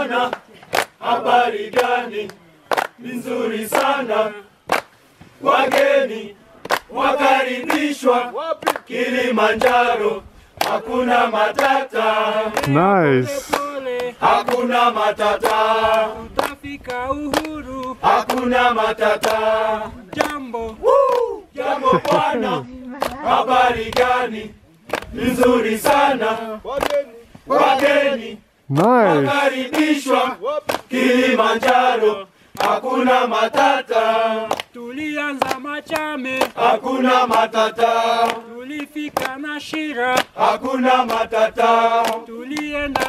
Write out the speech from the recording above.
bwana, habari gani? Ni nzuri sana. Wageni wakaribishwa Kilimanjaro, hakuna matata, Nice. Pole hakuna matata, utafika uhuru. hakuna matata. Jambo Woo! Jambo bwana, habari gani? Ni nzuri sana. Wageni Nice. wakaribishwa Kilimanjaro, hakuna matata, tulianza Machame, hakuna matata, tulifika na Shira, hakuna matata. tulienda